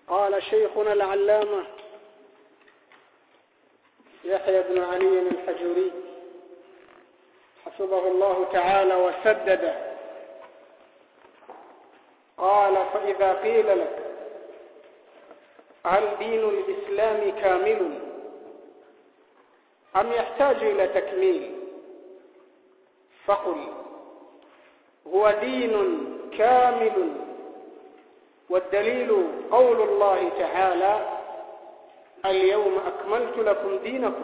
قال شيخنا العلامة يحيى بن علي الحجوري حفظه الله تعالى وسدده قال فإذا قيل لك هل دين الإسلام كامل أم يحتاج إلى تكميل فقل هو دين كامل والدليل قول الله تعالى اليوم أكملت لكم دينكم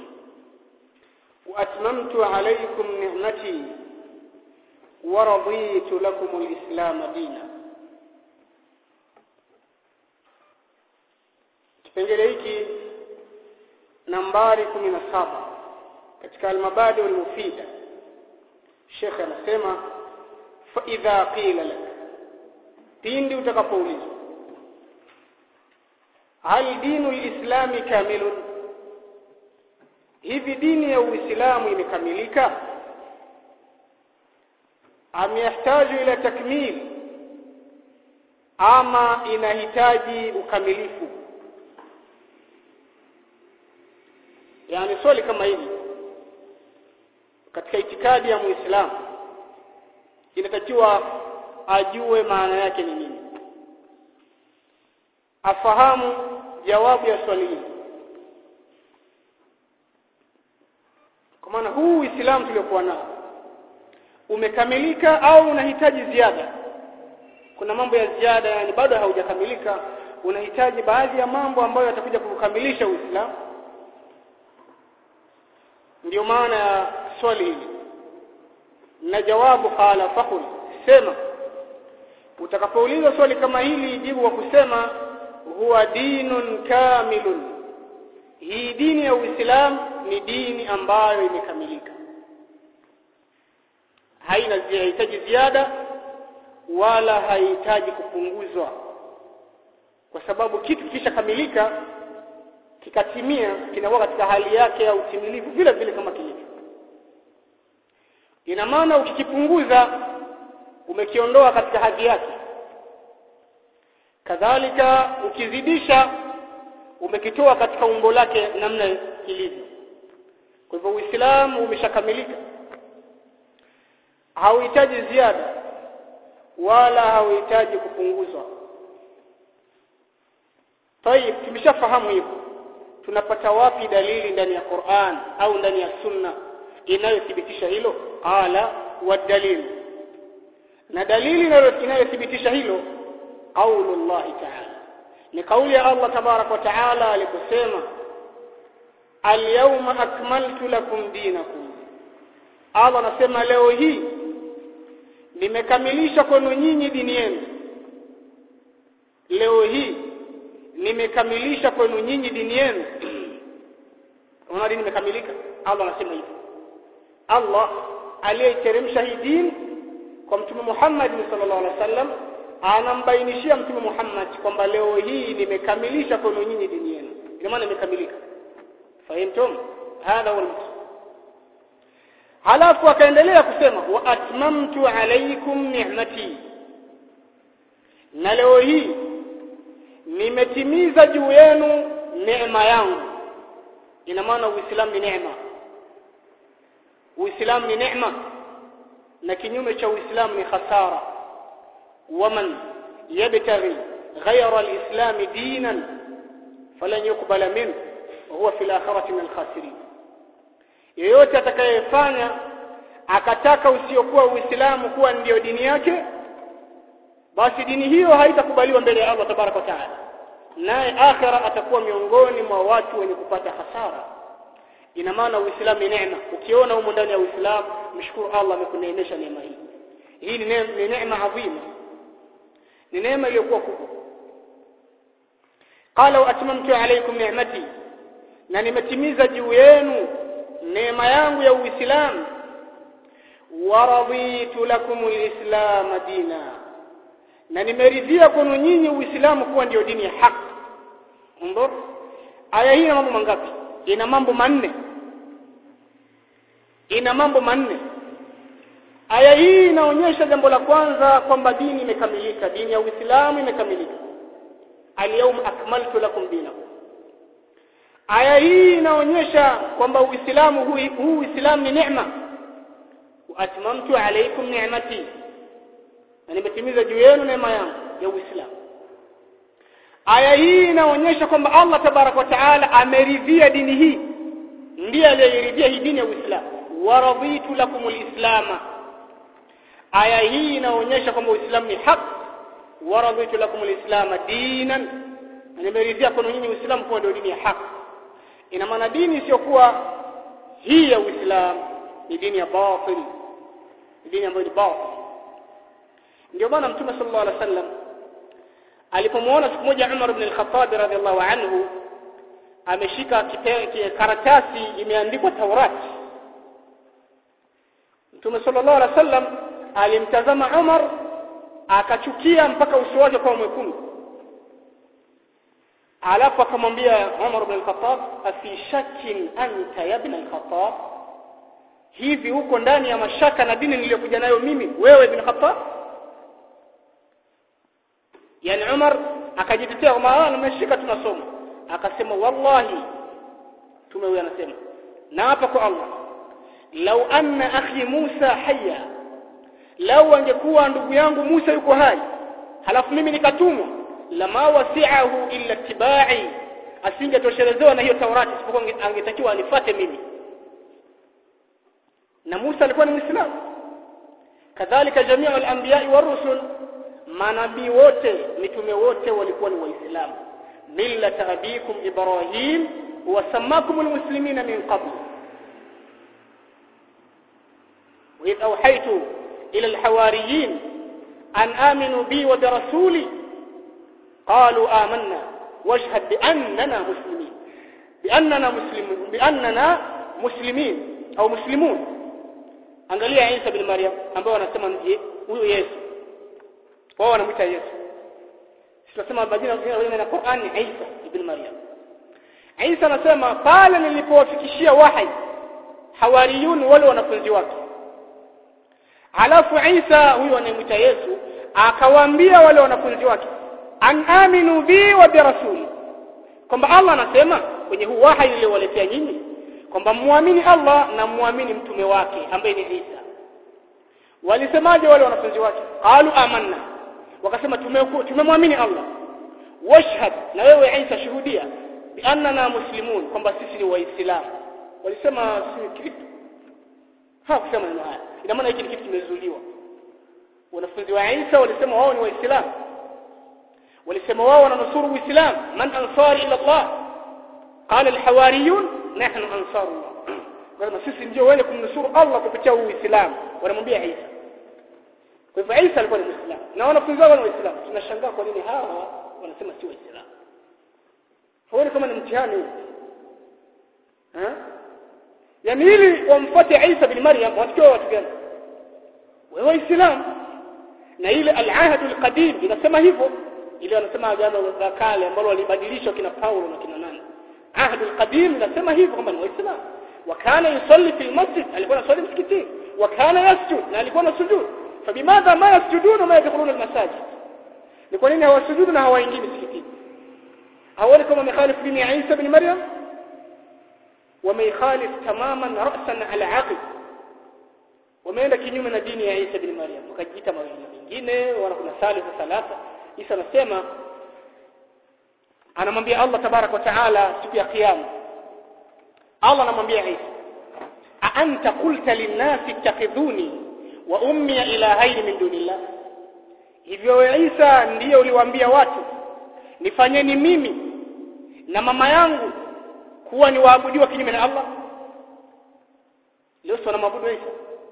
وأتممت عليكم نعمتي ورضيت لكم الإسلام دينا kipengele hiki nambari 17 katika almabadi almufida Sheikh anasema fa idha qila lak pindi utakapoulizwa hal dinu lislami kamilun hivi dini ya uislamu imekamilika am yahtaju ila takmil ama inahitaji ukamilifu yani swali kama hili katika itikadi ya muislamu inatakiwa ajue maana yake ni nini afahamu jawabu ya swali hili kwa maana huu uislamu tuliokuwa nao umekamilika au unahitaji ziada kuna mambo ya ziada yani bado haujakamilika unahitaji baadhi ya mambo ambayo yatakuja kukamilisha uislamu ndio maana ya swali hili na jawabu qala faqul sema utakapoulizwa swali kama hili jibu kwa kusema huwa dinun kamilun hii dini ya Uislamu ni dini ambayo imekamilika haina hahitaji ziada wala hahitaji kupunguzwa kwa sababu kitu kishakamilika kikatimia kinakuwa katika hali yake ya utimilifu vile vile kama kilivyo ina maana ukikipunguza umekiondoa katika hadhi yake kadhalika ukizidisha umekitoa katika umbo lake namna kilivyo kwa hivyo uislamu umeshakamilika hauhitaji ziada wala hauhitaji kupunguzwa tayib tumeshafahamu hivyo tunapata wapi dalili ndani ya Qur'an au ndani ya Sunna inayothibitisha hilo qala wadalil na dalili inayothibitisha hilo qaulu Allah ta'ala ni kauli ya Allah tabarak wa ta'ala aliposema al-yawma akmaltu lakum dinakum Allah anasema leo hii nimekamilisha kwenu nyinyi dini yenu leo hii nimekamilisha kwenu nyinyi dini yenu unaona dini imekamilika Allah anasema hivyo Allah aliyeteremsha hii dini kwa mtume Muhammad sallallahu alaihi wasallam anambainishia mtume Muhammad kwamba leo hii nimekamilisha kwenu nyinyi dini yenu ina maana imekamilika fahimtum hadha huwa al halafu akaendelea kusema wa atmamtu alaykum ni'mati na leo hii nimetimiza juu yenu neema yangu ina maana uislamu ni neema uislamu ni neema na kinyume cha uislamu ni khasara waman yabtaghi ghayra alislam dinan falan yuqbala minhu wa huwa fil akhirati min alkhasirin yeyote atakayefanya akataka usiokuwa uislamu kuwa ndiyo dini yake basi dini hiyo haitakubaliwa mbele ya Allah tabaraka wa taala naye akhira atakuwa miongoni mwa watu wenye kupata hasara ina maana uislamu ni neema ukiona humo ndani ya uislamu mshukuru Allah amekuneemesha neema hii hii ni neema ni neema adhima ni neema iliyokuwa kubwa qala wa atmamtu alaykum ni'mati na nimetimiza juu yenu neema yangu ya uislamu wa raditu lakum alislam dina na nimeridhia kwenu nyinyi uislamu kuwa ndio dini ya haki ndio aya hii ina mambo mangapi ina mambo manne ina mambo manne aya hii inaonyesha jambo la kwanza kwamba dini imekamilika dini ya Uislamu imekamilika alyawma akmaltu lakum dinakum aya hii inaonyesha kwamba uislamu huu huu uislamu ni neema wa atmamtu alaykum ni'mati na nimetimiza juu yenu neema yangu ya uislamu aya hii inaonyesha kwamba Allah tabarak wa taala ameridhia dini hii ndiye aliyeridhia hii dini ya uislamu wa raditu lakum alislama aya hii inaonyesha kwamba uislamu ni haki wa raditu lakum alislama dinan na nimeridhia kwenu nyinyi uislamu kuwa ndio dini ya haki ina maana dini isiyokuwa hii ya uislamu ni dini ya batil ni dini ambayo ni batil ndio maana mtume sallallahu alaihi wasallam alipomuona siku moja Umar ibn al-Khattab radhiallahu anhu ameshika karatasi imeandikwa Taurati Mtume sallallahu alaihi wasallam alimtazama Umar akachukia mpaka uso wake kwa mwekundu alafu akamwambia Umar ibn al-Khattab afi shakkin anta ya ibn al-Khattab hivi uko ndani ya mashaka na dini niliyokuja nayo mimi wewe ibn Khattab yani Umar akajitetea kwa maana nimeshika tunasoma akasema wallahi tume huyo anasema na hapa kwa Allah lau anna akhi Musa hayya lau angekuwa ndugu yangu Musa yuko hai halafu mimi nikatumwa lama wasi'ahu illa tibai asingetoshelezwa na hiyo Taurati isipokuwa angetakiwa anifate mimi na Musa alikuwa ni Muislamu kadhalika jamii al-anbiya wa rusul manabii wote mitume wote walikuwa ni waislamu millata abikum ibrahim wa samakum almuslimina min qabl وإذ أوحيت إلى الحواريين أن آمنوا بي وبرسولي قالوا آمنا واشهد بأننا مسلمين بأننا مسلمون بأننا مسلمين أو مسلمون angalia Isa bin Maryam ambao wanasema ndiye huyo Yesu wao wanamuita Yesu tunasema majina ya na Qur'an ni Isa ibn Maryam Isa anasema pale nilipowafikishia wahi hawariyun wale wanafunzi wake alafu Isa huyo anayemuita Yesu akawaambia wale wanafunzi wake an aminu bi wa bi rasuli kwamba Allah anasema kwenye huu wahi niliowaletea nyinyi kwamba muamini Allah na muamini mtume wake ambaye ni Isa walisemaje wale wanafunzi wake qalu amanna wakasema tumemwamini Allah washhad na wewe Isa shuhudia bi annana muslimun kwamba sisi ni waislamu walisema sisi ni Kristo hawakusema neno haya ina maana hiki ni kitu kimezuliwa wanafunzi wa Isa walisema wao ni waislamu walisema wao wananusuru uislamu man ansari ila Allah qala alhawariyun nahnu ansarullah kwa sisi ndio wale kumnusuru Allah kupitia uislamu wanamwambia Isa kwa hivyo Isa alikuwa ni Muislamu na wanafunzi wao ni Waislamu tunashangaa kwa nini hawa wanasema si Waislamu haoni kama ni mtihani huu eh yani ili wamfuate Isa bin Maryam watakiwa watu gani wewe Waislamu na ile al-ahd al-qadim inasema hivyo ile wanasema agano la kale ambalo walibadilishwa kina Paulo na kina nani ahd al-qadim inasema hivyo kwamba ni Waislamu wakana yusalli fil masjid alikuwa anasali msikitini wakana yasjud na alikuwa anasujud فبماذا ما يسجدون وما يدخلون المساجد ni kwa nini hawasujudu na hawaingii msikitini hawali kama wamekhalif dini ya Isa bin Maryam wameikhalif tamaman ra'san ala aqib wameenda kinyume na dini ya Isa bin Maryam wakajiita mawili mengine wala kuna salisa salasa Isa anasema anamwambia Allah tabarak wa taala siku ya kiyama Allah anamwambia Isa a anta qulta lin-nasi ittakhidhuni wa ummi ilahaini min dunillah hivyo Isa ndiye uliwaambia watu nifanyeni mimi na mama yangu kuwa ni waabudiwa kinyume na Allah leo sio maabudu Isa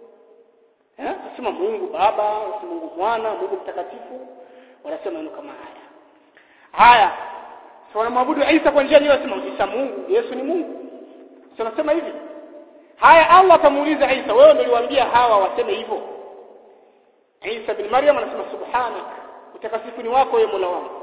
eh sema Mungu baba sema Mungu mwana Mungu mtakatifu wanasema neno kama haya haya sio wanamwabudu Isa kwa njia hiyo sema Isa Mungu Yesu ni Mungu sio nasema hivi haya Allah atamuuliza Isa wewe ndio uliwaambia hawa waseme hivyo Isa bin Maryam anasema subhanak utakasifu ni wako wewe Mola wangu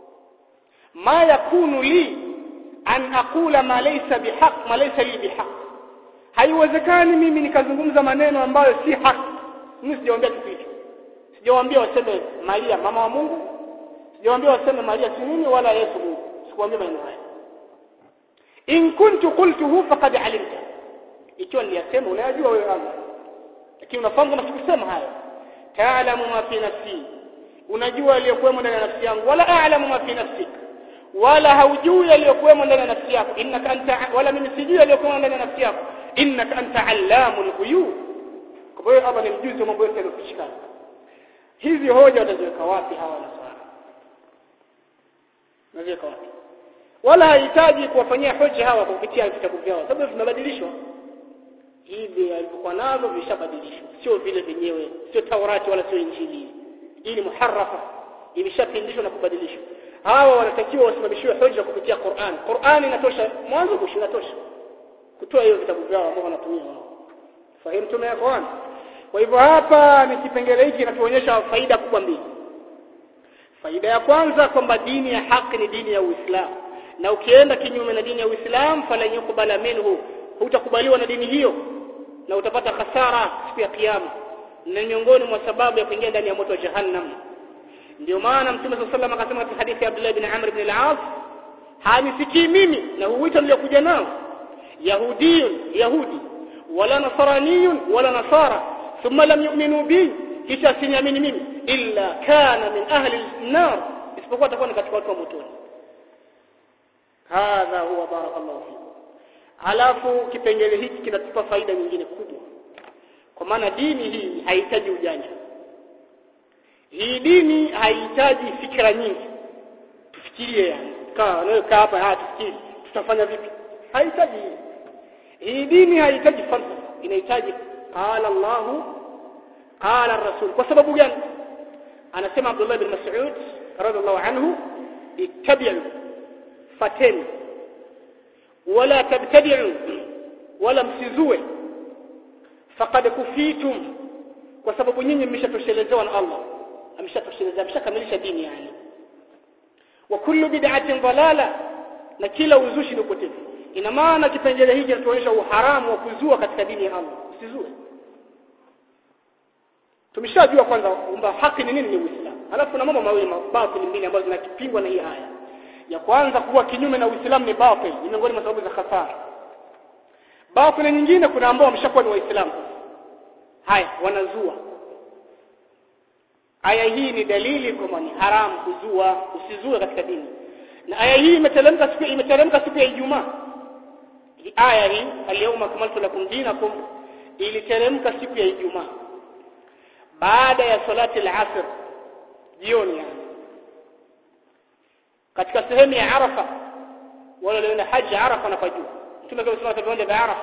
ma yakunu li an aqula ma laysa bihaq ma laysa li bihaq haiwezekani mimi nikazungumza maneno ambayo si haki mimi sijawaambia kitu hicho sijawaambia waseme Maria mama wa Mungu sijawaambia waseme Maria si nini wala Yesu Mungu sikuambia maneno haya in kuntu qultuhu faqad alimta ikiwa niliyasema unayajua wewe Allah lakini unafahamu kama sikusema haya taalamu ma fi nafsi unajua aliyokuwemo ndani ya nafsi yangu wala a'lamu ma fi nafsik wala haujui aliyokuwemo ndani ya nafsi yako innaka anta wala mimi sijui aliyokuwemo ndani ya nafsi yako innaka anta allamul ghuyub kwa hiyo Allah ni mjuzi wa mambo yote yaliyofichikana hizi hoja wataziweka wapi hawa nasara naziweka wapi wala hahitaji kuwafanyia hoja hawa kwa kupitia vitabu vyao sababu vimebadilishwa hivi alivyokuwa navyo vishabadilishwa sio vile vyenyewe sio Taurati wala sio Injili hii ni muharrafa imeshapindishwa na kubadilishwa hawa wanatakiwa wasimamishiwe hoja kupitia Qur'an Qur'an inatosha mwanzo mwisho inatosha kutoa hiyo vitabu vyao ambao wanatumia wao fahimu tume Qur'an kwa hivyo hapa ni kipengele hiki kinatuonyesha faida kubwa mbili faida ya kwanza kwamba dini ya haki ni dini ya Uislamu na ukienda kinyume na dini ya Uislamu fala yukubala minhu hutakubaliwa na dini hiyo na utapata hasara siku ya kiyama na miongoni mwa sababu ya kuingia ndani ya moto wa jahannam ndio maana mtume صلى الله عليه akasema katika hadithi ya Abdullah ibn Amr ibn al-As hanisikii mimi na huita niliokuja nao yahudiyun yahudi wala nasraniyun wala nasara thumma lam yu'minu bi kisha siniamini mimi illa kana min ahli an-nar isipokuwa atakuwa ni katika watu wa motoni hadha huwa barakallahu fikum alafu kipengele hiki kinatupa faida nyingine kubwa kwa maana dini hii haihitaji ujanja hii dini haihitaji fikra nyingi tufikirie yani kaa wewe kaa hapa haya tufikiri tutafanya vipi haihitaji hii hii dini haihitaji falsafa inahitaji qala Allah qala ar-rasul kwa sababu gani anasema Abdullah bin Mas'ud radhiallahu anhu ittabi'u fateni wala tabtadi'u wala msizue faqad kufitum kwa sababu nyinyi mmeshatoshelezewa na Allah ameshatosheleza ameshakamilisha dini yani wa kullu bid'atin dalala na kila uzushi ni upotevu ina maana kipengele hiki kinatuonyesha uharamu wa kuzua katika dini ya Allah usizue tumeshajua kwanza kwamba haki ni nini ni Uislamu alafu kuna mambo mawili mabatili mbili ambazo zinapingwa na hii aya ya kwanza kuwa kinyume na Uislamu ni batil ni miongoni mwa sababu za hasara batil nyingine kuna ambao wameshakuwa ni waislamu haya wanazua aya hii ni dalili kwamba ni haramu kuzua usizue katika dini na aya hii imeteremka siku imeteremka siku ya Ijumaa aya hii al-yawma akmaltu lakum dinakum iliteremka siku ya Ijumaa baada ya salati al-asr jioni yani katika sehemu ya Arafa wale walioenda haji Arafa na pajua mtume kama sema viwanja vya Arafa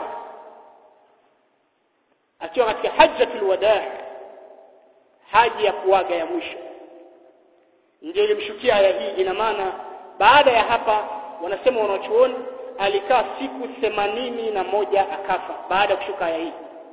akiwa katika hajjatul wadaa haji ya kuaga ya mwisho ndio ilimshukia aya hii ina maana baada ya hapa wanasema wanachuoni alikaa siku themanini na moja akafa baada ya kushuka aya hii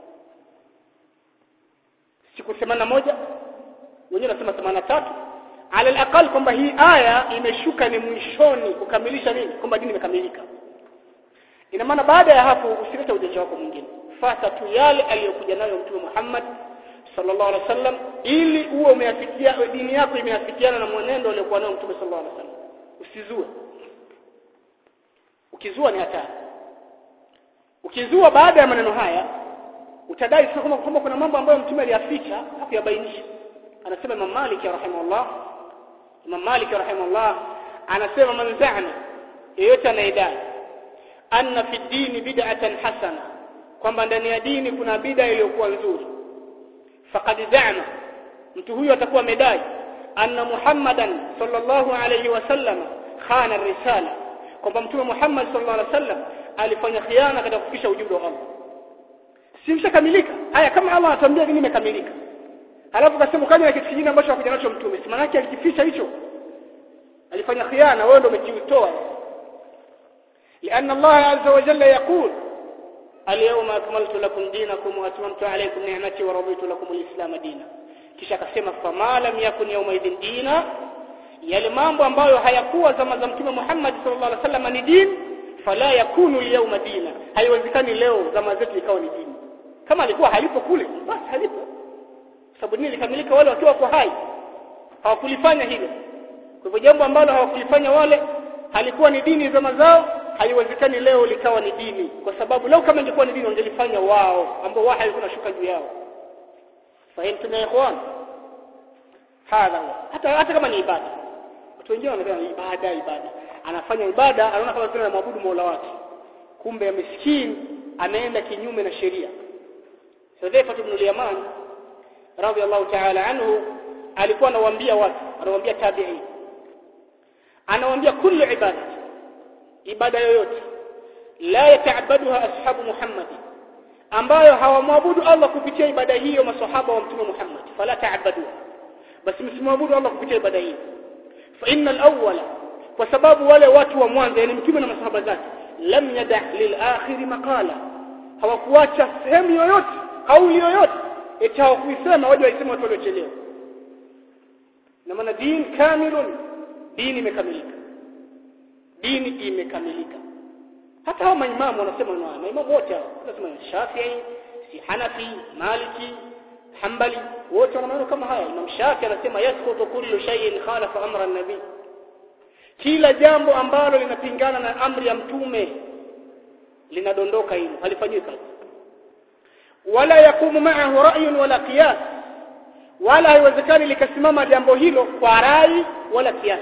siku themanini na moja wenyewe wanasema themanini na tatu ala alaqal kwamba hii aya imeshuka ni mwishoni kukamilisha nini kwamba dini imekamilika ina maana baada ya hapo usilete ujanja wako mwingine fata tu yale aliyokuja nayo mtume Muhammad sallallahu alaihi wasallam ili uwe umeafikia dini yako imeafikiana na mwenendo aliokuwa nao mtume sallallahu alaihi wasallam usizue ukizua ni hatari ukizua baada ya maneno haya utadai kama kwamba kuna mambo ambayo mtume aliyaficha hakuyabainisha anasema Imam Malik rahimahullah Imam Malik rahimahullah anasema man za'ana yeyote anayedai anna fi dini bid'atan hasana kwamba ndani ya dini kuna bid'a iliyokuwa nzuri faqad za'ama mtu huyo atakuwa amedai anna Muhammadan sallallahu alayhi wasallam khana risala kwamba mtume Muhammad sallallahu alayhi wasallam alifanya khiana katika kufikisha ujumbe wa Allah simshakamilika haya kama Allah anatuambia dini imekamilika alafu kasema kaja na kitu kingine ambacho hakuja nacho mtume si maana yake alikificha hicho alifanya khiana wewe ndio umekiutoa لأن الله عز وجل يقول اليوم أكملت لكم دينكم وأتممت عليكم نعمتي ورضيت لكم الإسلام دينا kisha akasema fama lam yakun yawmaidhin dina yale mambo ambayo hayakuwa zama za mtume Muhammad sallallahu alaihi wasallam ni dini fala yakunu al dina haiwezekani leo zama zetu ikawa ni dini kama alikuwa halipo kule basi halipo sababu dini ilikamilika wale wakiwa kwa hai hawakulifanya hilo kwa hivyo jambo ambalo hawakulifanya wale halikuwa ni dini zama zao haiwezekani leo likawa ni dini kwa sababu leo kama ingekuwa ni dini wangelifanya wao ambao wahi alikuwa unashuka juu yao fahimu ya ikhwan hadha hata hata kama ni ibada watu wengine wanasema ibada ibada anafanya ibada anaona kama vile anamwabudu Mola wake kumbe miskini ameenda kinyume na sheria Hudhaifa ibn al-Yaman radiyallahu ta'ala anhu alikuwa anawaambia watu anawaambia tabi'i anawaambia kullu ibada ibada yoyote la yataabaduha ashabu Muhammad ambayo hawamwabudu Allah kupitia ibada hiyo maswahaba wa mtume Muhammad fala taabaduha basi msimwabudu Allah kupitia ibada hiyo fa innal awwala kwa sababu wale watu wa mwanzo yani mtume na masahaba zake lam yada lil akhir maqala hawakuacha sehemu yoyote kauli yoyote eti hawakuisema waje waiseme watu waliochelewa na maana dini kamilun dini imekamilika dini imekamilika hata hao maimamu wanasema na maimamu wote hao wanasema Shafi'i si Hanafi Maliki Hanbali wote wana maneno kama haya Imam Shafi anasema yasqutu kullu shay'in khalafa amra an-nabi kila jambo ambalo linapingana na amri ya mtume linadondoka hilo halifanywi kazi wala yakumu ma'ahu ra'yun wala qiyas wala haiwezekani likasimama jambo hilo kwa rai wala kiasi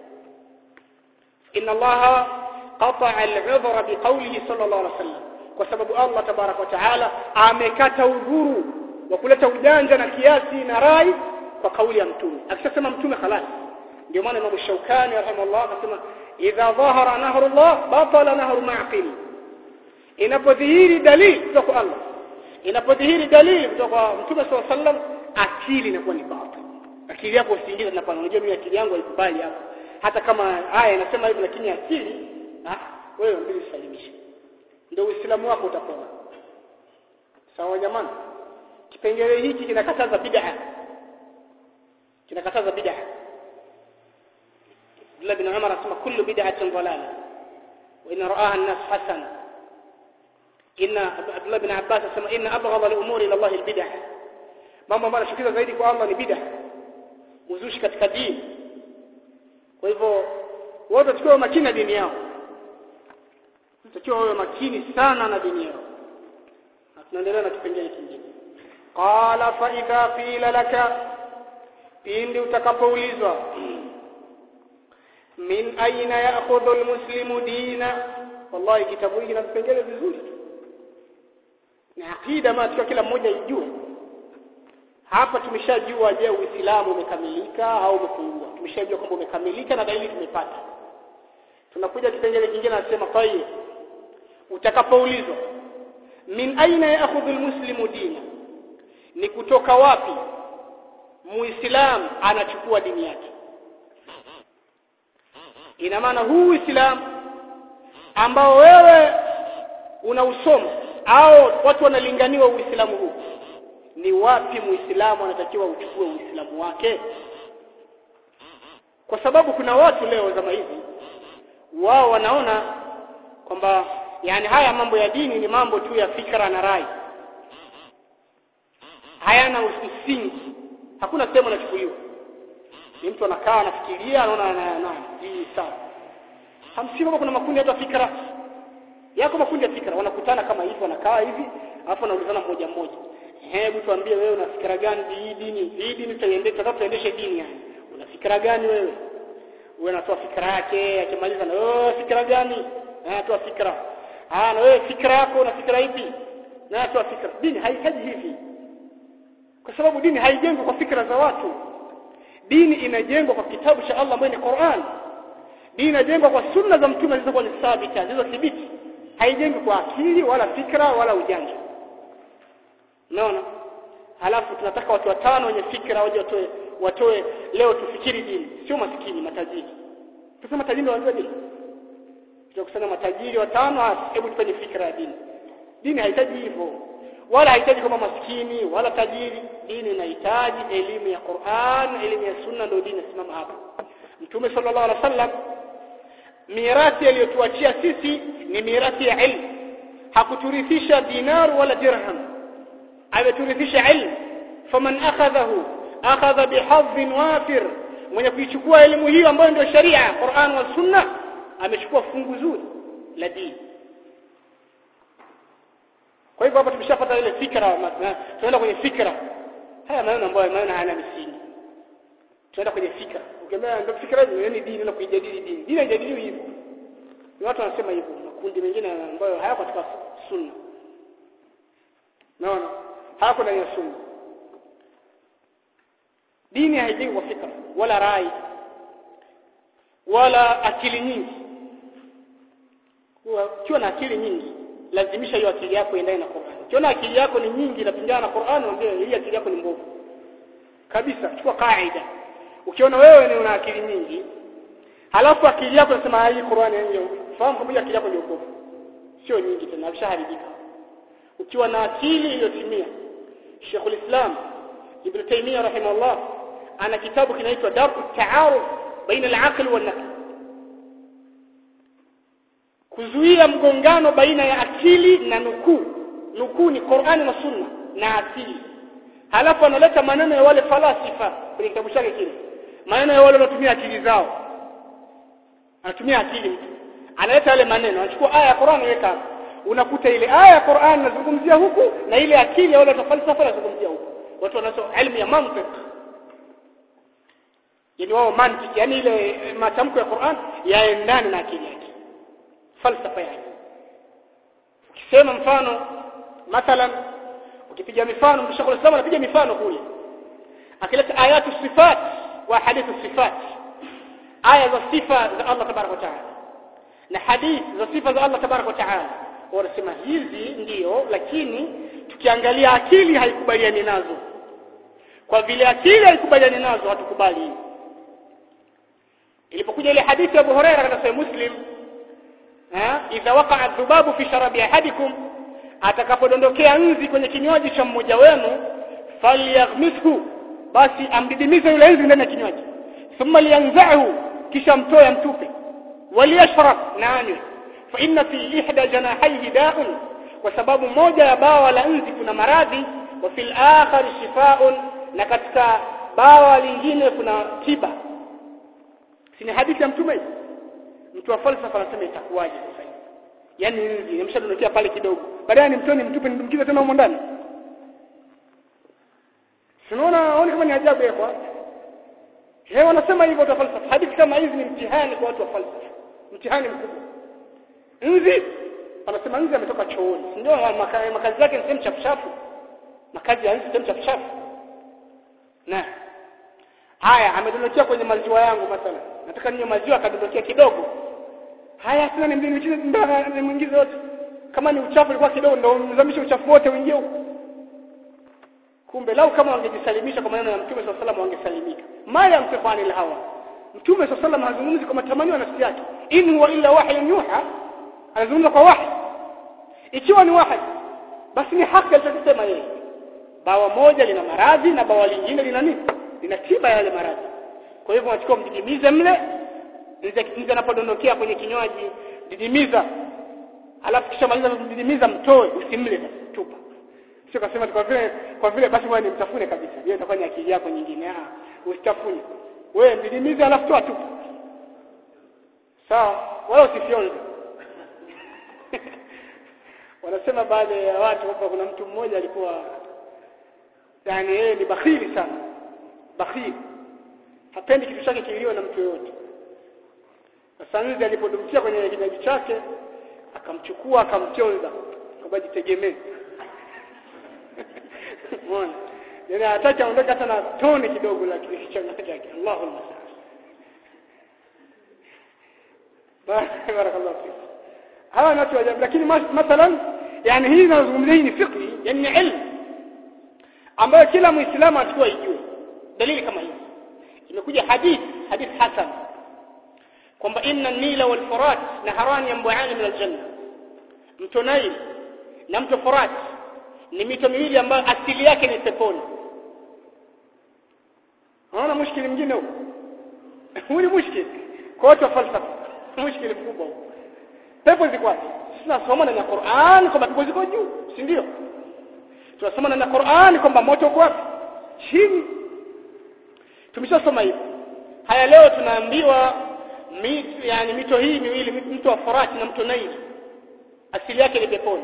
inna allaha qata'a al-'udhra biqawlihi sallallahu alayhi wasallam kwa sababu Allah tabarak wa taala amekata udhuru wa kuleta ujanja na kiasi na rai kwa kauli ya mtume akishasema mtume khalas ndio maana Imam Shaukani rahimahullah akasema idha dhahara nahrullah batala nahru ma'qil inapodhihiri dalili kutoka kwa Allah inapodhihiri dalili kutoka kwa mtume sallallahu alaihi wasallam akili inakuwa ni batil akili yako usiingize na pana unajua mimi akili yangu haikubali hapo hata kama aya inasema hivi lakini akili ah wewe mbili salimisha ndio uislamu wako utapona sawa jamani kipengele hiki kinakataza bid'a kinakataza bid'a Abdullah bin Umar anasema kullu bid'atin dalala wa in ra'aha an-nas hasana inna Abdullah bin Abbas anasema inna abghadha al-umuri ila Allah al-bid'ah mambo ambayo yanashukiza zaidi kwa Allah ni bid'ah uzushi katika dini kwa hivyo wote tukiwa makini na dini yao tutakiwa wawe makini sana na dini yao na tunaendelea na kipengele kingine qala fa idha qila laka pindi utakapoulizwa min aina ya'khudhu almuslimu dina wallahi kitabu hiki na vipengele vizuri na akida ma tukiwa kila mmoja ijue hapa tumeshajua je uislamu umekamilika au umepungua tumeshajua kwamba umekamilika na dalili tumepata tunakuja kipengele kingine anasema tayyib utakapoulizwa min aina ya'khudhu almuslimu dina ni kutoka wapi muislam anachukua dini yake ina maana huu uislamu ambao wewe unausoma au watu wanalinganiwa uislamu huu ni wapi muislamu anatakiwa uchukue uislamu wake kwa sababu kuna watu leo zama hizi wao wanaona kwamba yani haya mambo ya dini ni mambo tu ya fikra na rai hayana msingi hakuna sehemu anachukuliwa ni mtu anakaa anafikiria anaona na hii sawa hamsi kama kuna makundi hata fikra yako makundi ya fikra wanakutana kama hivi wanakaa hivi alafu wanaulizana mmoja mmoja hebu tuambie wewe una fikra gani hii dini hii dini tutaiendesha tutaka tuendeshe dini yani una fikra gani wewe wewe unatoa fikra yake akimaliza na wewe fikra gani anatoa fikra ah na wewe fikra yako una fikra ipi na anatoa fikra dini haihitaji hivi kwa sababu dini haijengwi kwa fikra za watu dini inajengwa kwa kitabu cha Allah ambayo ni Qur'an dini inajengwa kwa sunna za mtume zilizokuwa ni thabita zilizothibiti haijengwi kwa akili wala fikra wala ujanja unaona halafu tunataka watu watano wenye fikra waje watoe watoe leo tufikiri dini sio maskini matajiri tuseme matajiri wanajua dini tutakusanya matajiri watano hebu tufanye fikra ya dini dini haihitaji hivyo wala haihitaji kama maskini wala tajiri dini inahitaji elimu ya Qur'an elimu ya sunna ndio dini simama hapa mtume sallallahu alaihi wasallam mirathi aliyotuachia sisi ni mirathi ya ilmu hakuturithisha dinar wala dirham ameturithisha ilmu faman akhadhahu akhadha bihadhin wafir mwenye kuichukua elimu hiyo ambayo ndio sharia Qur'an wa Sunna amechukua fungu zuri la dini kwa hivyo hapa tumeshapata ile fikra tunaenda kwenye fikra haya maneno ambayo maneno hayana misingi tunaenda kwenye fikra ukiambia ndio fikra hiyo ni dini na kuijadili dini dini haijadiliwi hivyo ni watu wanasema hivyo makundi mengine ambayo hayako katika sunna naona hayako ndani ya sunna dini haijengwi kwa fikra wala rai wala akili nyingi ukiwa na akili nyingi lazimisha hiyo akili yako iendane na Qur'an ukiona akili yako ni nyingi inapingana na Qur'an mwambie hii akili yako ni mbovu kabisa chukua kaida ukiona wewe ni una akili nyingi halafu akili yako inasema hii Qur'an yenyewe fahamu kwamba akili yako ni mbovu sio nyingi tena ameshaharibika ukiwa na akili iliyotimia Sheikhul Islam Ibn Taymiyyah rahimahullah ana kitabu kinaitwa Dar'u Ta'aruf baina al-aql wal naql kuzuia mgongano baina ya akili na nukuu nukuu ni Qur'ani na Sunna na akili halafu analeta maneno ya wale falasifa kwenye kitabu chake kile maneno ya wale wanatumia akili zao anatumia akili mtu analeta yale maneno anachukua aya ya Qur'an anaweka hapo unakuta ile aya ya Qur'an inazungumzia huku na ile akili ya wale wa falsafa inazungumzia huku watu wanasoma elimu ya mantiki yani wao mantiki yani ile matamko ya Qur'an yaendane na akili yake falsafa yake ukisema mfano mathalan ukipiga mifano mshakul Islam anapiga mifano kule akileta ayatu sifat wa hadithu sifat aya za sifa za Allah tabarak wa taala na hadith za sifa za Allah tabarak wa taala wanasema hizi ndiyo lakini tukiangalia akili haikubaliani nazo kwa vile akili haikubaliani nazo hatukubali ilipokuja ile hadithi ya Abu Huraira katika Sahih Muslim idha waqa'a dhubabu fi sharabi ahadikum atakapodondokea nzi kwenye kinywaji cha mmoja wenu falyaghmishu basi amdidimize yule nzi ndani ya kinywaji thumma liyanzahu kisha mtoe mtupe waliyashrab na anywe fa inna fi ihda janahaihi da'un kwa sababu moja ya bawa la nzi kuna maradhi wa fil akhar shifaa'un na katika bawa lingine kuna tiba si ni hadithi ya mtume mtu wa falsafa anasema itakuwaje sasa hivi yani nzi nimeshadondokea pale kidogo baadaye nimtoni mtupe nimdukize tena huko ndani Sinaona aone kama ni ajabu yako. Yeye wanasema hivyo watu wa falsafa. Hadithi kama hizi ni mtihani kwa watu wa falsafa. Mtihani mkubwa. Nzi wanasema nzi ametoka chooni. Ndio makazi, makazi yake ni sehemu chafu chafu. Makazi ya nzi sehemu chafu chafu. Na haya amedondokea kwenye maziwa yangu mathalan. Nataka ninywe maziwa akadondokea kidogo. Haya tena nimdinikize ndani nimwingize yote. Kama ni uchafu ulikuwa kidogo ndio mzamishe uchafu wote uingie huko kumbe lau kama wangejisalimisha kwa maneno ya mtume swalla salam wangesalimika ma yamtiqu anil hawa mtume swalla salam hazungumzi kwa matamanio ya nafsi yake in huwa illa wahyun yuha anazungumza kwa wahi ikiwa ni wahi basi ni haki alichosema yeye bawa moja lina maradhi na bawa lingine lina nini lina tiba yale maradhi kwa hivyo unachukua mdidimize mle ndio anapodondokea kwenye kinywaji didimiza alafu kisha maliza mdidimiza mtoe usimle tupa sio kasema kwa vile kwa vile basi wewe nimtafune kabisa hiyo itakuwa ni akili yako nyingine ah usitafune wewe mdidimize alafu toa tupa sawa wala usifyonze wanasema baadhi ya watu hapa kuna mtu mmoja alikuwa yani yeye ni bakhili sana bakhili hapendi kitu chake kiliwe na mtu yoyote sasa nzi alipodumkia kwenye kinywaji chake akamchukua akamchonza kwamba jitegemee Umeona? Yaani hataki aondoke hata na tone kidogo la kichanga chake. Allahu musta'an. Barakallahu fik. Hawa ni watu wa ajabu lakini mathalan yani hii nazungumzia hii ni fiqh, yani ni ilmu ambayo kila muislamu atakuwa ijue. Dalili kama hii. Imekuja hadith, hadith hasan kwamba inna an-nila wal furat naharan yanbu'ani min al-janna. Mto Nile na mto Furat ni mito miwili ambayo asili yake ni peponi unaona mushkili mwingine huu huu ni mushkili kwa watu wa falsafa mushkili mkubwa huu pepo ziko wapi tunasoma na Qur'an kwamba pepo ziko juu si ndio tunasoma na Qur'an kwamba moto uko wapi chini tumeshasoma hivyo haya leo tunaambiwa mito yani mito hii miwili mto wa Farati na mto Naili asili yake ni peponi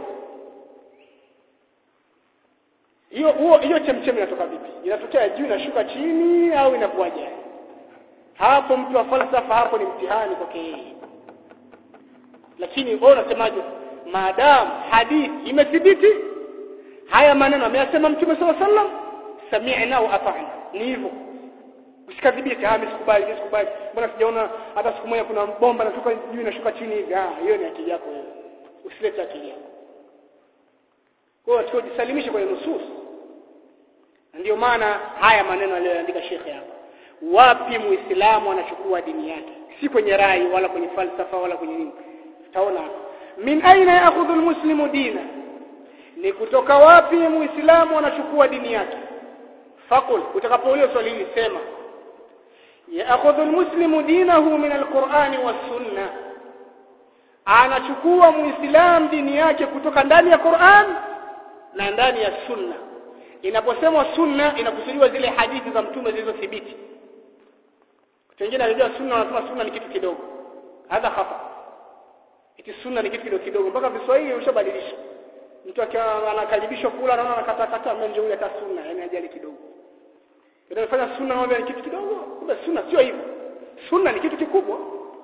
hiyo huo hiyo chemchemi inatoka vipi inatokea juu inashuka chini au inakuwaje hapo mtu wa falsafa hapo ni mtihani kwake yeye lakini wewe unasemaje maadamu hadithi imethibiti haya maneno ameyasema mtume sallallahu alaihi wasallam sami'na wa ata'na ni hivyo usikadhibiti ah msikubali msikubali mbona sijaona hata siku moja kuna bomba natoka juu inashuka chini hivi ah hiyo ni akili yako wewe usilete akili yako kwa hiyo tujisalimishe kwenye nusus ndio maana haya maneno aliyoandika shekhe hapa wapi muislamu anachukua dini yake si kwenye rai wala kwenye falsafa wala kwenye nini tutaona min aina yaakhudhu almuslimu dina ni kutoka wapi muislamu anachukua dini yake faqul utakapoulizwa swali hili sema yaakhudhu almuslimu dinahu min alqur'ani was-sunnah anachukua muislamu dini yake kutoka ndani ya Qur'an na ndani ya sunna inaposemwa sunna inakusudiwa zile hadithi za mtume zilizothibiti wengine wanajua sunna wanasema sunna ni kitu kidogo hadha khata eti sunna ni kitu kidogo kidogo mpaka Kiswahili ushabadilisha mtu akiwa anakaribishwa kula anaona anakata kata mwenje yule hata sunna yani ajali kidogo ndio fanya sunna naomba ni kitu kidogo kumbe sunna sio hivyo sunna ni kitu kikubwa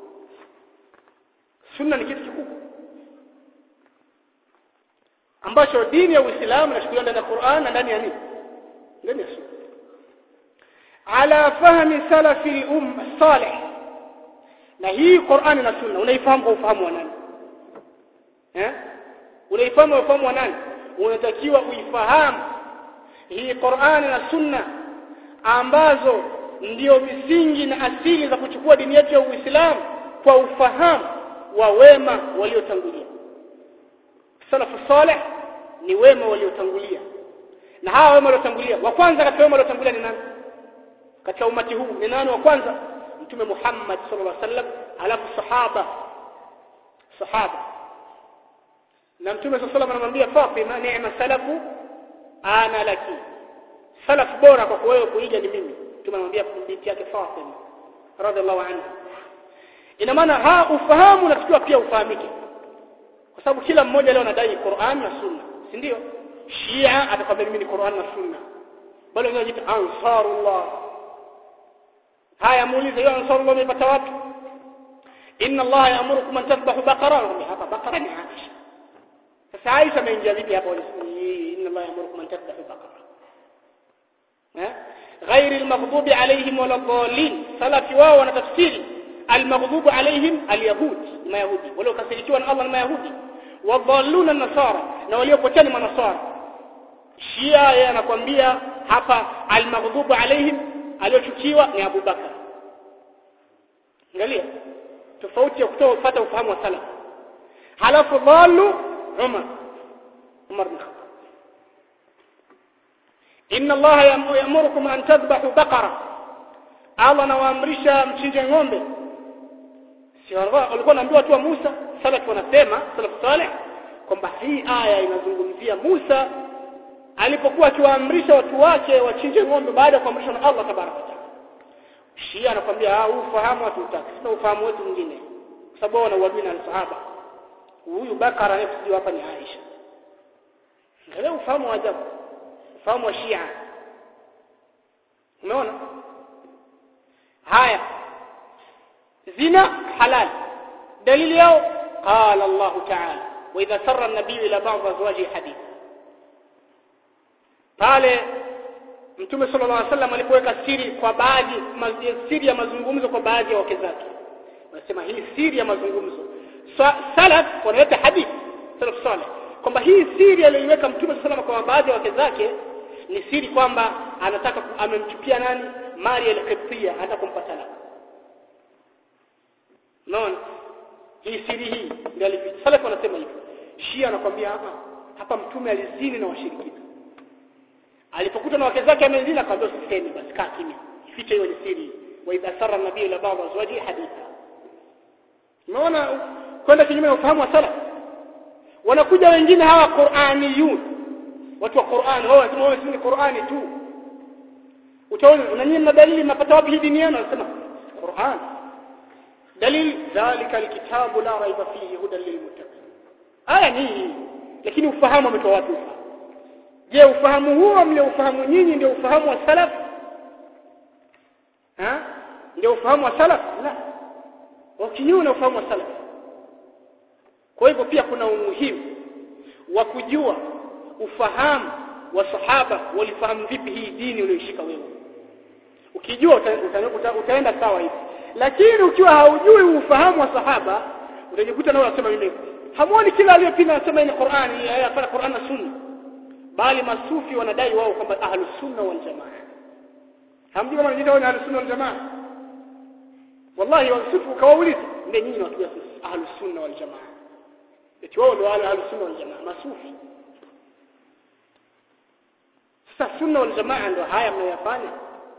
sunna ni kitu kikubwa ambacho dini ya Uislamu inachukuliwa ndani ya Qur'an na ndani ya nini ndani ya sunna ala fahmi salafi al-umma salih na hii Qur'an na sunna unaifahamu kwa ufahamu wa nani eh unaifahamu kwa ufahamu wa nani unatakiwa uifahamu hii Qur'an na sunna ambazo ndio misingi na asili za kuchukua dini yetu ya Uislamu kwa ufahamu wa wema waliotangulia salafu salih ni wema waliotangulia na hawa wema waliotangulia wa kwanza katika wema waliotangulia ni nani katika umati huu ni nani wa kwanza mtume Muhammad sallallahu alaihi wasallam alafu sahaba sahaba na mtume sallallahu alaihi wasallam anamwambia Fatima neema salafu ana laki salaf bora kwa wewe kuiga ni mimi mtume anamwambia binti yake Fatima radhiallahu anha ina maana ha ufahamu unatakiwa pia ufahamike kwa sababu kila mmoja leo anadai Qur'an na Sunna si ndio Shia atakwambia mimi ni Qur'an na Sunna bali wengine wanajiita ansarullah haya muulize hiyo ansarullah umepata wapi inna Allah ya'murukum an tadhbahu baqara hapa baqara ni Aisha sasa Aisha ameingia vipi hapo inna Allah ya'murukum an tadhbahu baqara eh غير المغضوب عليهم ولا الضالين سلفي wao wanatafsiri المغضوب عليهم اليهود mayahudi wale wakasirikiwa na Allah na mayahudi wadhalluna nasara na waliopotea ni manasara shia yeye anakuambia hapa almaghdubu alaihim aliyochukiwa ni Abu Bakar angalia tofauti ya kutoa kupata ufahamu wa salaf halafu dhallu Umar Umar bin Khattab inna Allah ya'murukum an tadhbahu baqara Allah anawaamrisha mchinje ng'ombe si walikuwa naambiwa tu Musa salaf wanasema salaf saleh kwamba hii aya inazungumzia Musa alipokuwa akiwaamrisha watu wake wachinje ng'ombe baada ya kuamrishwa na Allah tabaraka taala Shia anakuambia ah ufahamu hatutaki sasa ufahamu wetu mwingine kwa sababu wana uadui na sahaba huyu Bakara anayekuja hapa ni Aisha angalia ufahamu wa ajabu ufahamu wa Shia umeona haya zina halal dalili yao qala Allah ta'ala wa idha sarra an-nabiy ila ba'd azwaji hadith pale mtume sallallahu alaihi wasallam alipoweka siri kwa baadhi siri ya mazungumzo kwa baadhi ya wake zake wanasema hii siri ya mazungumzo salaf wanaleta hadith salaf salih kwamba hii siri aliyoiweka mtume sallallahu kwa baadhi ya wake zake ni siri kwamba anataka amemchukia nani Maria al-Qibtiyya anataka kumpa talaka Unaona? Hii siri hii ndio alificha. Salaf wanasema hivyo. Shia anakuambia hapa hapa mtume alizini na washirikina. Alipokuta na wake zake amezini akamwambia usiseme basi kaa kimya. Ifiche hiyo ni siri. Wa idha sarra nabii ila ba'd azwaji haditha. Unaona kwenda kinyume na ufahamu wa salaf. Wanakuja wengine hawa Qur'aniyun. Watu wa Qur'an wao wanasema wao ni Qur'ani tu. Utaona na nyinyi mna dalili mnapata wapi hii dini yenu? Anasema Qur'an dalil dhalika alkitabu la raiba fihi hudan lilmuttaqin aya ni hii lakini ufahamu umetoa wapi je ufahamu huo mliofahamu nyinyi ndio ufahamu wa salaf ha ndio ufahamu wa salaf la wakinyume na ufahamu wa salaf kwa hivyo pia kuna umuhimu wa kujua ufahamu wa sahaba walifahamu vipi hii dini uliyoshika wewe ukijua uta, uta, uta, utaenda sawa hivi lakini ukiwa haujui ufahamu wa sahaba utajikuta nao unasema mimi hamuoni kila aliyepinga anasema ni Qur'ani hapana Qur'an na Sunna bali masufi wanadai wao kwamba ahlus sunna wal jamaa hamjui kama wanajiita wao ni ahlus sunna wal jamaa wallahi wasufi kawauliza ndio nyinyi watu wa ahlus sunna wal jamaa eti wao ndio ahlus sunna wal jamaa masufi sasa sunna wal jamaa ndio haya mnayofanya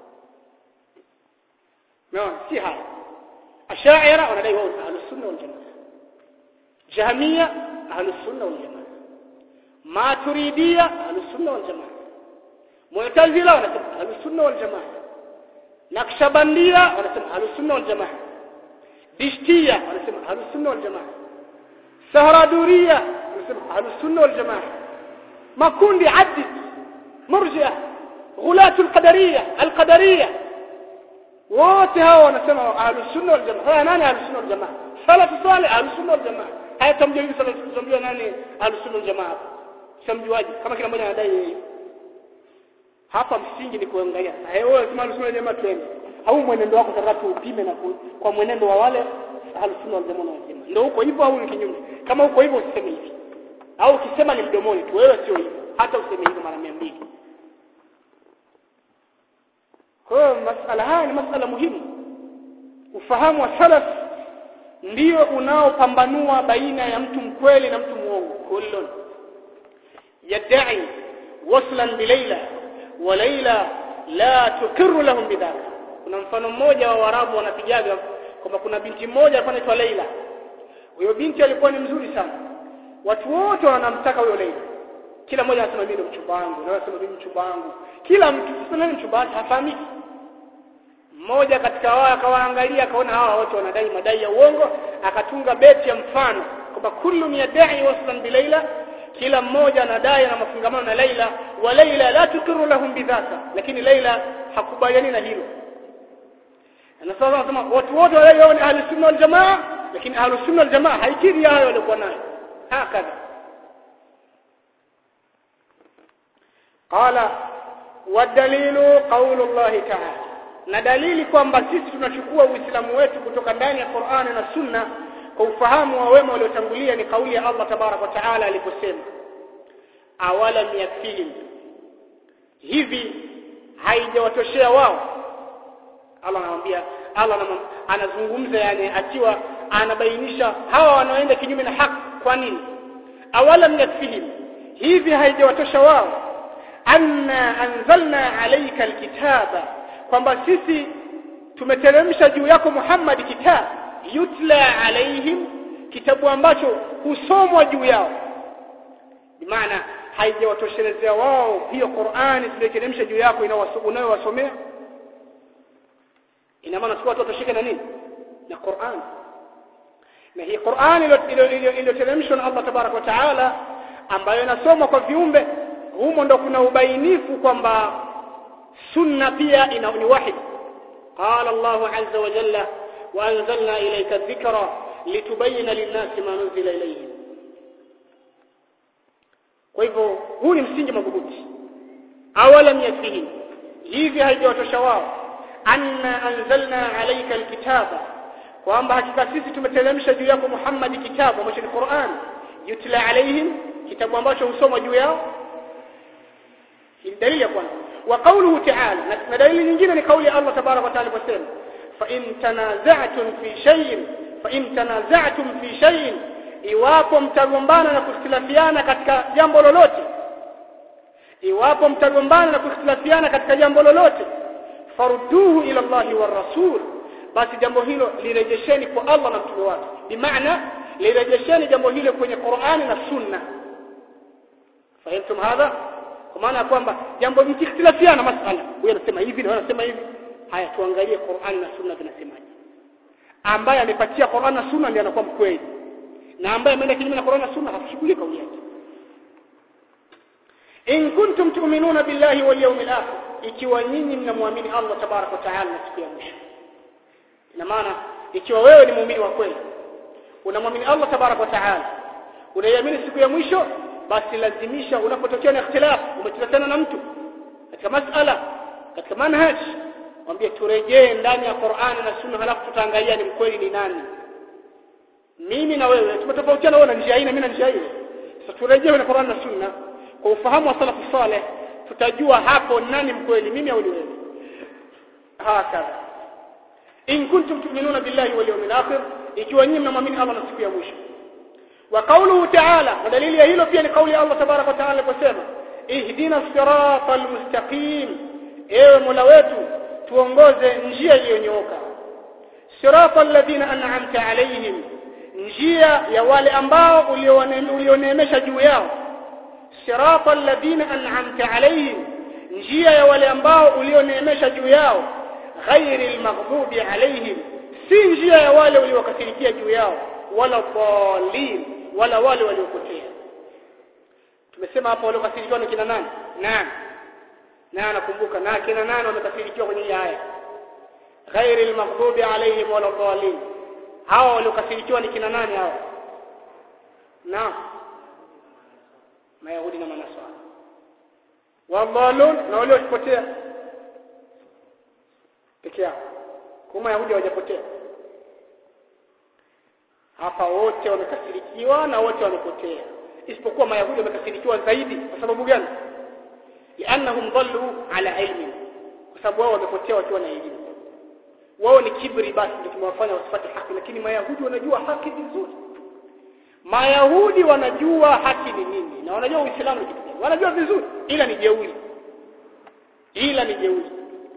naam si haya ashaira wanadai wao ahlus sunna wal jamaa jahmiya ahlus sunna wal jamaa maturidia ahlus sunna wal jamaa mu'tazila wanasema ahlus sunna wal jamaa nakshabandia wanasema ahlus sunna wal jamaa dishtia wanasema ahlus sunna wal jamaa sahraduria wanasema ahlus sunna wal jamaa makundi addi murji'a ghulatul qadariyya alqadariyya wote hao wanasema ahlus sunna wal jamaa haya nani ahlus sunna wal jamaa salatu salih ahlus sunna wal jamaa haya tamjua hivi salatu tamjua nani ahlus sunna wal jamaa samjuaje kama kila mmoja anadai yeye hapa msingi ni kuangalia sasa wewe sema ahlus sunna wal jamaa twende au mwenendo wako sasa upime na kwa mwenendo wa wale ahlus sunna wal jamaa wal jamaa ndio huko hivyo au ni kinyume kama huko hivyo usiseme hivi au ukisema ni mdomoni tu wewe sio hivyo hata useme hivyo mara 200 kwa hiyo masala haya ni masala muhimu ufahamu wa salaf ndio unaopambanua baina ya mtu mkweli na mtu muongo kullun yad'i waslan bilaila wa laila la tuqirru lahum bidhaka kuna mfano mmoja wa warabu wanapigaga kwamba kuna binti mmoja alikuwa anaitwa Leila huyo binti alikuwa ni mzuri sana watu wote wanamtaka huyo Leila kila mmoja anasema mimi ndo mchumba wangu na anasema mimi mchumba wangu kila mtu sasa nani mchumba wake hafahamiki mmoja katika wao akawaangalia akaona hawa wote wanadai madai ya uongo akatunga beti ya mfano kwamba kullu yadai waslan bilaila kila mmoja anadai na mafungamano na Laila wa Laila la tukiru lahum bidhaka lakini Laila hakubaliani na hilo na sasa wanasema watu wote wale ni ahli sunna wal jamaa lakini ahli sunna wal jamaa haikiri hayo walikuwa nayo hakadha qala wadalilu qaulu Allah ta'ala na dalili kwamba sisi tunachukua uislamu wetu kutoka ndani ya Qur'ani na Sunna kwa ufahamu wa wema waliotangulia ni kauli ya Allah tabarak wa taala aliposema awalam yakfihim hivi haijawatoshea wao Allah anamwambia Allah anazungumza yani akiwa anabainisha hawa wanaoenda kinyume na haki kwa nini awalam yakfihim hivi haijawatosha wao anna anzalna alayka alkitaba kwamba sisi tumeteremsha juu yako Muhammad kitabu yutla alaihim kitabu ambacho husomwa juu yao maana haijawatoshelezea wao hiyo Qur'ani tuliyoteremsha juu yako unayowasomea ina maana tukao watoshike na nini na Qur'an na hii Qur'an iliyoteremshwa na Allah tabarak wa taala ambayo inasomwa kwa viumbe humo ndo kuna ubainifu kwamba sunna pia ina ni wahi qala Allah azza wa jalla wa anzalna ilayka dhikra litubayyana lin-nasi ma nuzila ilayhim kwa hivyo huu ni msingi madhubuti awalam yakfihim hivi haijawatosha wao anna anzalna alayka alkitaba kwamba hakika sisi tumeteremsha juu yako Muhammad kitabu ambacho ni Qur'an yutla alaihim kitabu ambacho husoma juu yao ni dalili ya kwanza wa qawluhu ta'ala na dalili nyingine ni kauli ya Allah tabarak wa ta'ala kusema fa in tanaza'tum fi shay'in fa in tanaza'tum fi shay'in iwapo mtagombana na kukhtilafiana katika jambo lolote iwapo mtagombana na kukhtilafiana katika jambo lolote farudduhu ila Allahi war rasul basi jambo hilo lirejesheni kwa Allah na mtume wake bimaana lirejesheni jambo hilo kwenye Qur'ani na Sunna fahamtum hadha kwa maana kwamba jambo mkikhtilafiana masala huyu anasema hivi na anasema hivi haya tuangalie Qur'ani na Sunna vinasemaje ambaye amepatia Qur'an na Sunna ndiye anakuwa mkweli na ambaye ameenda kinyume na Qur'an na Sunna hakushughulika kauli yake in kuntum tu'minuna billahi wal yawmil akhir ikiwa nyinyi mnamwamini Allah tabaraka wa taala na siku ya mwisho ina maana ikiwa wewe ni muumini wa kweli unamwamini Allah tabaraka wa taala unaiamini siku ya mwisho basi lazimisha unapotokea na ikhtilaf umetilatana na mtu katika masala katika manhaj mwambie turejee ndani ya Qur'an na Sunna halafu tutaangalia ni mkweli ni nani mimi na wewe tumetofautiana wewe na njia hii na mimi na njia hii sasa turejee na Qur'an na Sunna kwa ufahamu wa salafu saleh tutajua hapo nani mkweli mimi au ni wewe hakadha in kuntum tu'minuna billahi wal yawmil akhir ikiwa nyinyi mnamwamini Allah na siku ya mwisho wa qawluhu ta'ala na dalili ya hilo pia ni kauli ya Allah tabaraka wa ta'ala aliposema ihdina siratal mustaqim ewe mola wetu tuongoze njia iliyonyooka siratal ladina an'amta alayhim njia ya wale ambao ulioneemesha juu yao siratal ladina an'amta alayhim njia ya wale ambao ulioneemesha juu yao ghairil maghdubi alayhim si njia ya wale uliowakasirikia juu yao wala dhalin wala wale waliopotea tumesema hapa waliokasirikiwa ni kina nani nani na nakumbuka na kina nani wamekasirikiwa kwenye hii aya ghairil maghdubi alayhim wala dhalin hawa waliokasirikiwa ni kina nani hawa naam mayahudi na manasara wadhalun na waliopotea peke yao kwa mayahudi hawajapotea hapa wote wamekasirikiwa na wote wamepotea isipokuwa mayahudi wamekasirikiwa zaidi kwa sababu gani liannahum dhallu ala ilmi kwa sababu wao wamepotea wakiwa na elimu wao ni kibri basi ndio kimewafanya wasipate haki lakini mayahudi wanajua haki vizuri mayahudi wanajua haki ni nini na wanajua uislamu ni kitu gani wanajua vizuri ila ni jeuri ila ni jeuri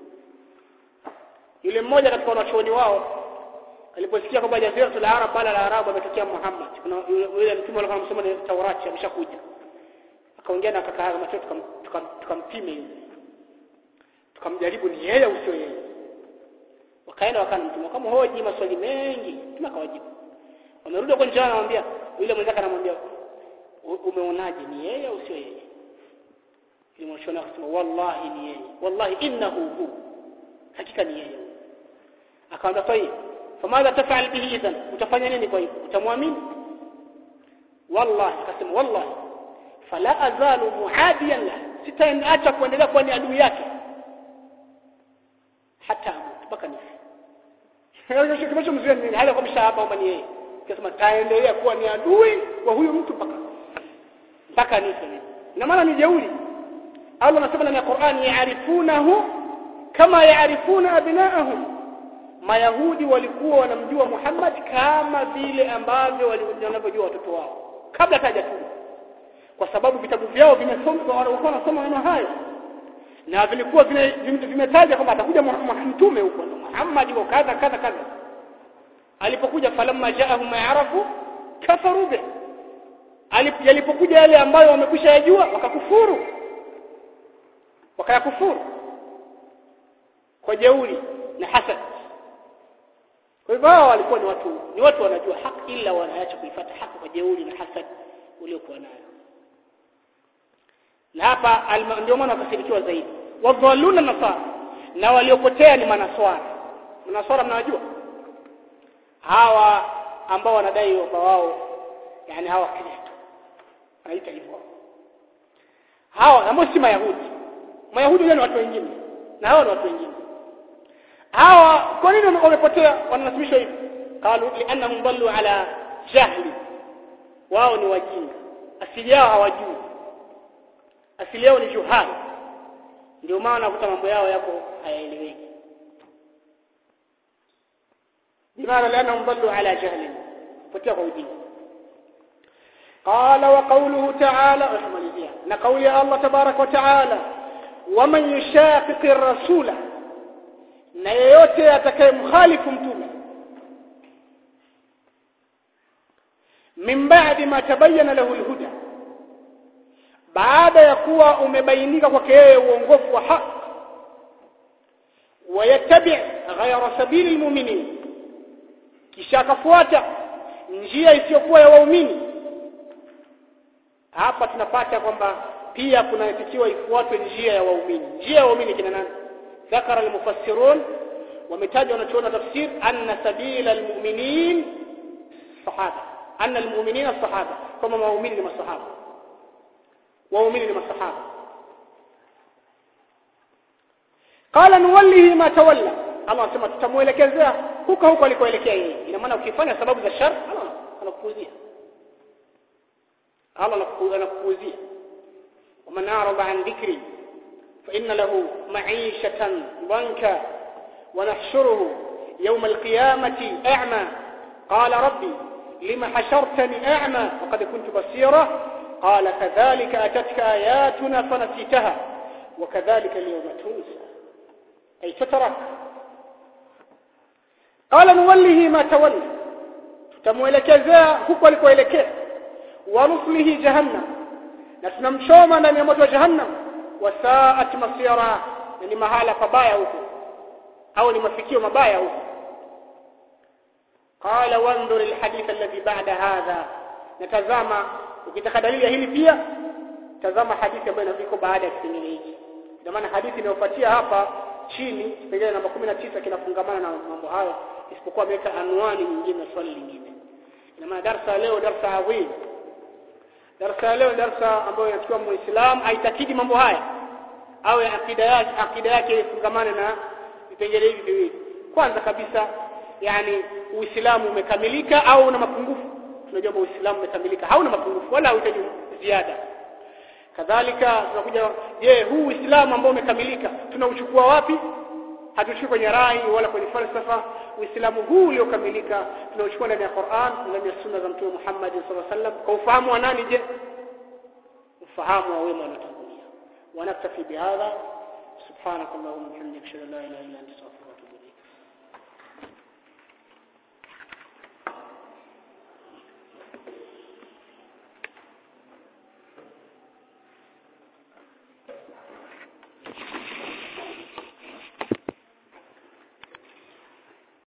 yule mmoja katika wanachuoni wao aliposikia kwamba jaziratul arab bala la arabu ametokea Muhammad kuna yule mtume alikuwa anasoma ni Taurati ameshakuja akaongea na kaka yake macho tukampime yule tukamjaribu ni yeye au sio yeye wakaenda wakana mtume kama hoji maswali mengi mtume akawajibu wamerudi kwa njana anamwambia yule mwenzake anamwambia umeonaje ni yeye au sio yeye yule mwanachuoni akasema wallahi ni yeye wallahi innahu hu hakika ni yeye akamwambia tayeb famadha tafal bihi idhan utafanya nini kwa hivyo utamwamini wallahi akasema wallahi fala azalu muadiyan la sitaacha kuendelea kuwa ni adui yake hata mpaka nife kinachomzuia nini hali kwa mshahaba kwamba ni yeye akasema taendelea kuwa ni adui wa huyu mtu mpaka mpaka nife na maana ni jeuri Allah anasema ndani ya Qur'an yaarifunahu kama yaarifuna abnaahum Mayahudi walikuwa wanamjua Muhammad kama vile ambavyo wanavyojua watoto wao kabla hajatuma kwa sababu vitabu vyao vimesoma walikuwa wanasoma maneno hayo na vilikuwa vimetaja kwamba atakuja mtume huko Muhammad wa kadha kadha kadha alipokuja falamma jaahum ya'rafu kafaru bi alipokuja yale ambayo wamekwisha yajua wakakufuru wakayakufuru kwa jeuri na hasad kwa hivyo hao walikuwa ni watu ni watu wanajua haki ila wanaacha kuifuata haki kwa jeuri na hasad uliokuwa nayo na hapa ndio maana wakasirikiwa zaidi wadhalluna nasara na waliopotea ni manaswara manaswara mnawajua hawa ambao wanadai kwamba wao yani hawa kristo wanaita hivyo hawa ambao si mayahudi mayahudi ni watu wengine na hawa ni watu wengine hawa kwa nini wamepotea wananasibishwa hivi qalu liannahum dallu ala jahli wao ni wajinga asili yao hawajui asili yao ni juhal ndio maana kuta mambo yao yako hayaeleweki bimaana liannahum dallu ala jahli potea kwa ujinga قال وقوله تعالى اسمع na kauli ya Allah tabarak wa taala waman yushaqiqi ar-rasula na yeyote atakayemkhalifu mtume min ba'di ma tabayyana lahu al-huda baada ya kuwa umebainika kwake yeye uongofu wa haki wayattabi' ghayra sabili al-mu'minin kisha akafuata njia isiyokuwa ya waumini hapa tunapata kwamba pia kunatakiwa ifuatwe njia ya waumini njia ya waumini kina nani ذكر المفسرون ومتاج ونتون تفسير أن سبيل المؤمنين الصحابة أن المؤمنين الصحابة كما مؤمنين لما الصحابة ومؤمنين لما الصحابة قال نوله ما تولى الله سمع tutamuelekezea huko huko alikoelekea yeye ina maana ukifanya sababu za shar Allah anakupuzia Allah anakupuzia ومن أعرض عن ذكري فإن له معيشة ضنكا ونحشره يوم القيامة أعمى قال ربي لم حشرتني أعمى وقد كنت بصيرا قال كذلك أتتك آياتنا فنسيتها وكذلك اليوم تنسى أي تترك قال نوله ما تولى تتموelekeza huko alikoelekea ورسله جهنم نسنمشوما ndani ya moto wa jahannam wasaat masira ni mahala pabaya huko au ni mafikio mabaya huko qala wanzur alhadith alladhi ba'da hadha natazama ukitaka dalili ya hili pia tazama hadithi ambayo iko baada ya kipengele hiki kwa maana hadithi inayofuatia hapa chini kipengele namba 19 kinafungamana na mambo hayo isipokuwa ameweka anwani nyingine na swali lingine ina maana darasa leo darasa adhim darasa leo darasa ambayo inachukua muislamu aitakidi mambo haya awe akida yake akida yake ifungamane na vipengele hivi viwili kwanza kabisa yani uislamu umekamilika au una mapungufu tunajua uislamu umekamilika hauna mapungufu wala hauhitaji ziada kadhalika tunakuja je huu uislamu ambao umekamilika tunauchukua wapi hatuchukui kwenye rai wala kwenye falsafa uislamu huu uliokamilika tunauchukua ndani ya Qur'an ndani ya sunna za mtume Muhammad sallallahu alaihi wasallam kwa ufahamu wa nani je ufahamu wa wema waliotangulia ونكتفي بهذا سبحانك اللهم وبحمدك اشهد ان لا اله الا انت استغفرك